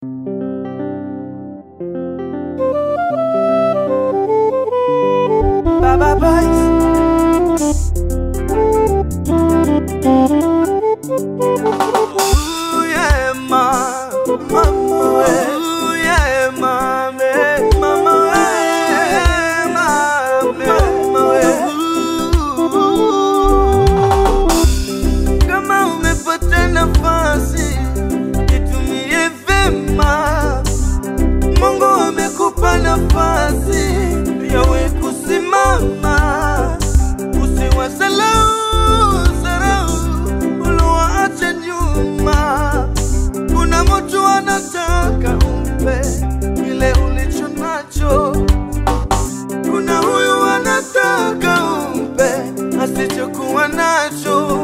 Baba Boys. Ooh, yeah, ma, mama, we. Ooh, yeah, mame, mama, we. Mame, mama, we. Ooh. Kama umepata nafasi itumie vema. Mungu amekupa nafasi yawe kusimama, usiwasalau sarau uliowaacha nyuma. Kuna mtu anataka umpe kile ulicho nacho, kuna huyu anataka umpe asichokuwa nacho.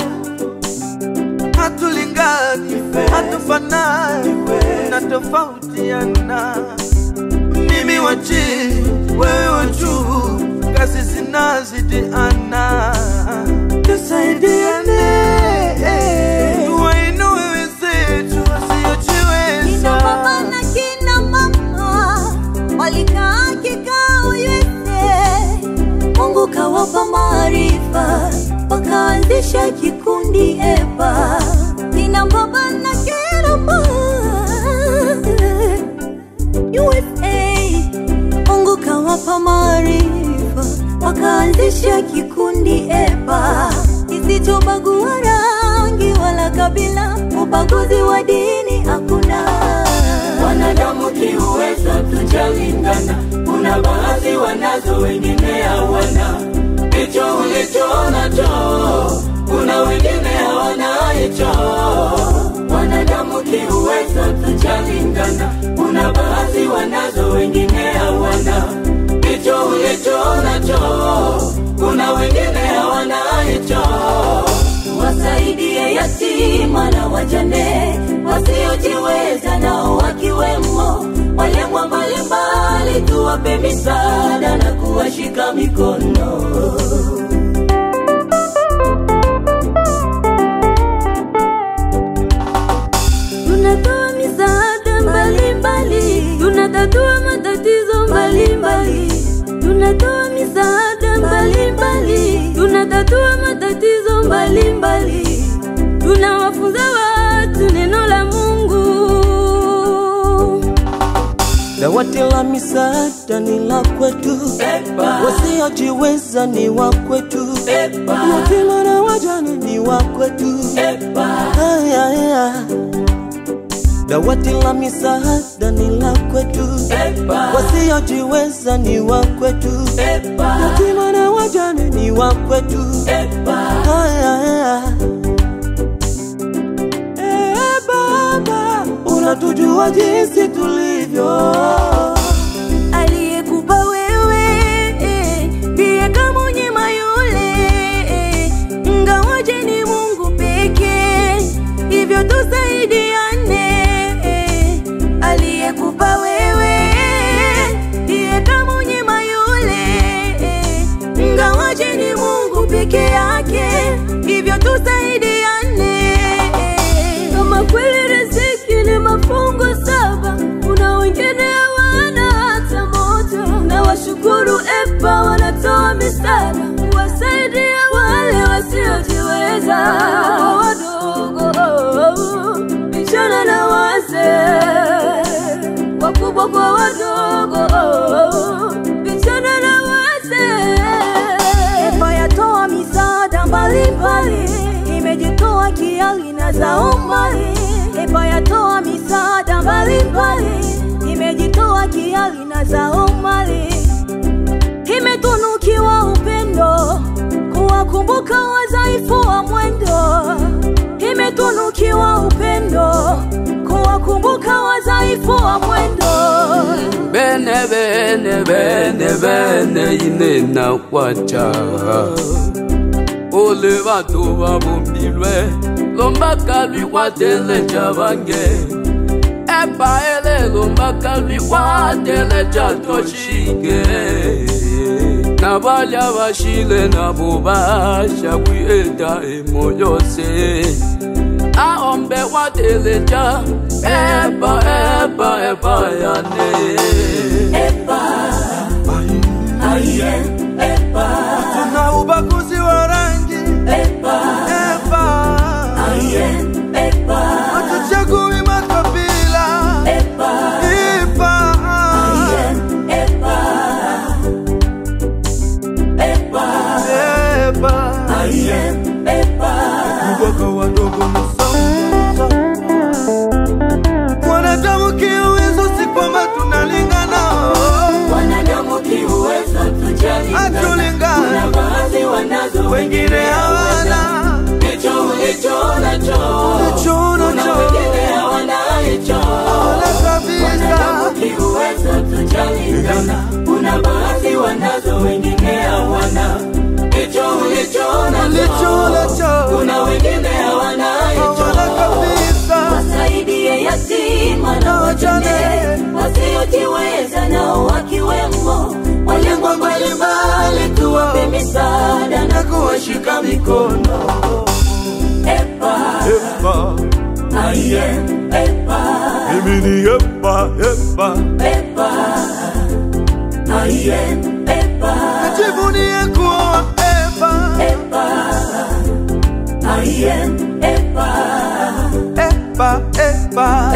Hatulingani, hatufanani na tofautiana mimi wa chini, wewe wa juu, kazi zinazidiana, tusaidiane, tuwainue wenzetu wasiojiweza. Kina baba na kina mama walikaa kikao yote, Mungu kawapa maarifa, wakaanzisha kikundi EPA. Kina baba na kina mama USA, Mungu kawapa maarifa, wakaanzisha kikundi EPA kisichobagua rangi wala kabila, ubaguzi wa dini hakuna. Wanadamu kiuwezo tujalingana, kuna baadhi wanazo, wengine hawana. Hicho ulicho nacho, kuna wengine hawana hicho. Wanadamu kiuwezo tujalingana, kuna baadhi wanazo, wengine hawana. Hicho ulicho nacho, kuna wengine hawana hicho. wasaidie yatima na wajane wasiojiweza nao wakiwemo walengwa mbalimbali, tuwape misaada na kuwashika mikono. Tunatoa misaada mbalimbali, tunatatua matatizo mbalimbali, tunatoa misaada mbalimbali, tunatatua matatizo mbalimbali, tunawafunza watu neno la Mungu. Dawati la misaada ni la kwetu, Epa, wasiojiweza ni wa kwetu, epa, yatima na wajane ni wa kwetu. epa. Haya, haya. Dawati la misaada ni la kwetu, Epa, wasiojiweza ni wa kwetu, epa, yatima na wajane ni wa kwetu. epa. Haya, haya. Eh, Baba, unatujua jinsi tulivyo. aliyekupa wewe eh, ndiye kamunyima yule eh, ngawaje ni Mungu pekee, hivyo tusaidiane. eh, Aliyekupa wewe ndiye kamunyima yule eh, ngawaje ni Mungu peke yake, hivyo tusaidiane. eh, Kama kweli riziki ni mafungu saba, kuna wengine hawana hata moja. Na washukuru EPA wanatoa misaada kuwasaidia wale wasiojiweza, wadogo, vijana na wazee, wakubwa kwa wadogo, vijana na wazee. EPA yatoa misaada mbalimbali, imejitoa kiali na zao mali. EPA yatoa misaada mbalimbali, imejitoa kiali na zao mali. Imetunukiwa upendo, kuwakumbuka wadhaifu wa mwendo. Imetunukiwa upendo, kuwakumbuka wadhaifu wa mwendo. bene bene bene bene ine na kwacha ole bato babombilwe lombaka lwi kwatele tya bange epa ele lombaka lwi kwatele tya toshike na balya bashile nabo bashakwi eta emo yose aombe wateleja eba eba bayane Epa, aye, epa, tuna ubaguzi wa rangi epa, Epa, aye, epa, hatuchagui makabila epa, Epa, aye, epa, epa, Epa, aye, epa, kubwaka wadogo msongo mwanadamu kiuwezo si kwamba tunalingana wanadamu kiuwezo tujalingana. hatulingana Kuna baadhi wanazo wengine hawana hicho ulicho nacho, chono kuna cho wengine hawana hicho. wala kabisa Wanadamu kiuwezo tujalingana. Kuna baadhi wanazo wengine hawana hicho ulicho nacho, lichona cho kuna wengine hawana hicho. wala kabisa wasaidie yatima na wajane wasiojiweza nao wakiwemo walengwa mbalimbali tuwape misaada na kuwashika mikono Epa, Epa, aye, epa, mimi ni Epa, Epa epa, aye, epa, najivunie kuwa Epa epa, aye, epa, Epa, Epa